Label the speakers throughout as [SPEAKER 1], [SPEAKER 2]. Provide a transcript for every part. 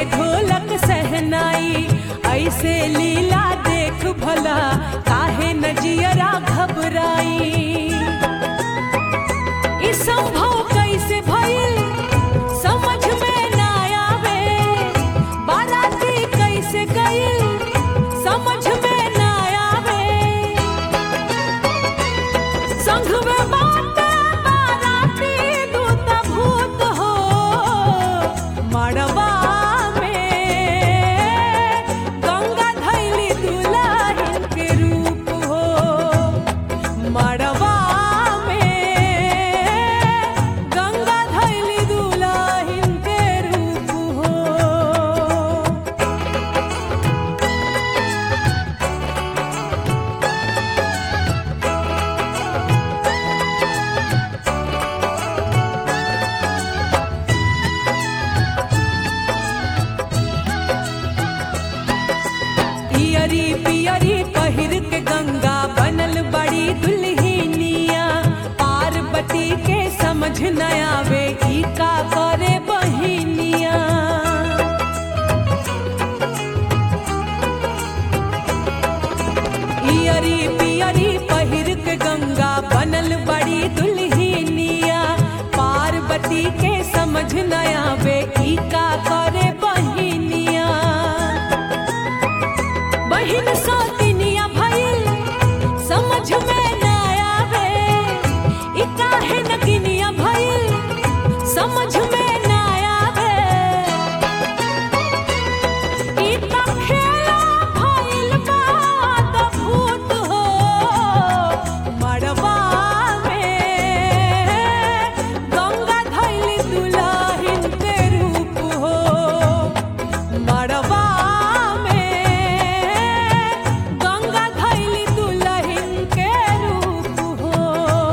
[SPEAKER 1] ढोलक सहनाई ऐसे लीला देख भला काहे नजियरा घबराई ई संभव कैसे भइल समझ में ना आवे बाराती कैसे गइल समझ में ना आवे संघ में बाटे बाराती दूत भूत हो मड़वा में गंगा धैली दुल्हन के रूप हो मड़वा में गंगा धैली दुल्हन के रूप हो पियरी पियरी पहिर के गंगा बनल बड़ी दुल्हनिया पार्वती के समझ न आवे ई का करे बहिनिया पियरी पियरी पहिर के गंगा बनल बड़ी दुल्हनिया पार्वती के समझ न आवे ई का करे बहिनिया बहिन सौतिनिया भइल समझ में ना आवे ई काहे नगिनिया भइल समझ में ना आवे ई त खेला भइल बा त भूत हो मड़वा में गंगा धइल दुल्हन के रूप हो मड़वा में गंगा धैली दुल्हन के रूप हो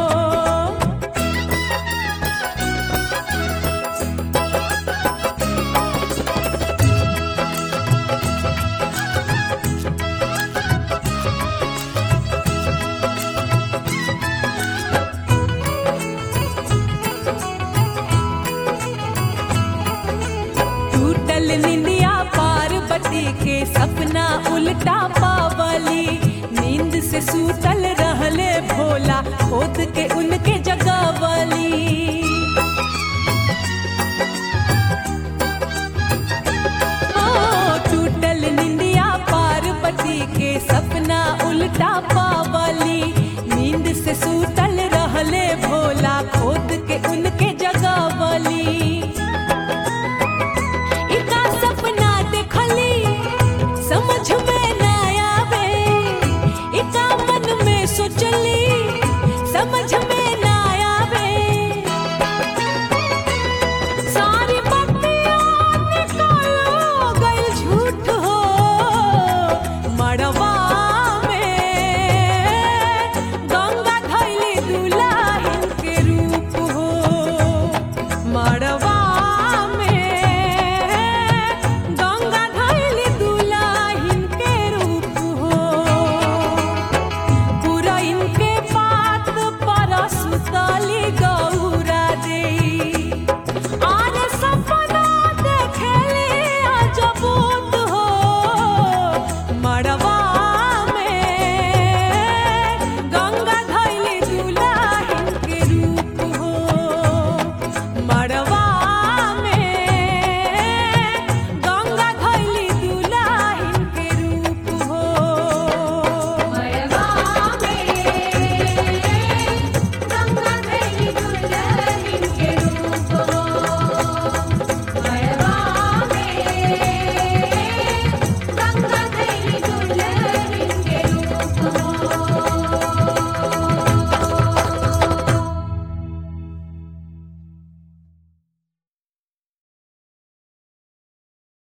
[SPEAKER 1] टूटल निंदिया पार्वती के सपना उल्टा पावली नींद से सूतल रहले भोला खोद के उनके जगावली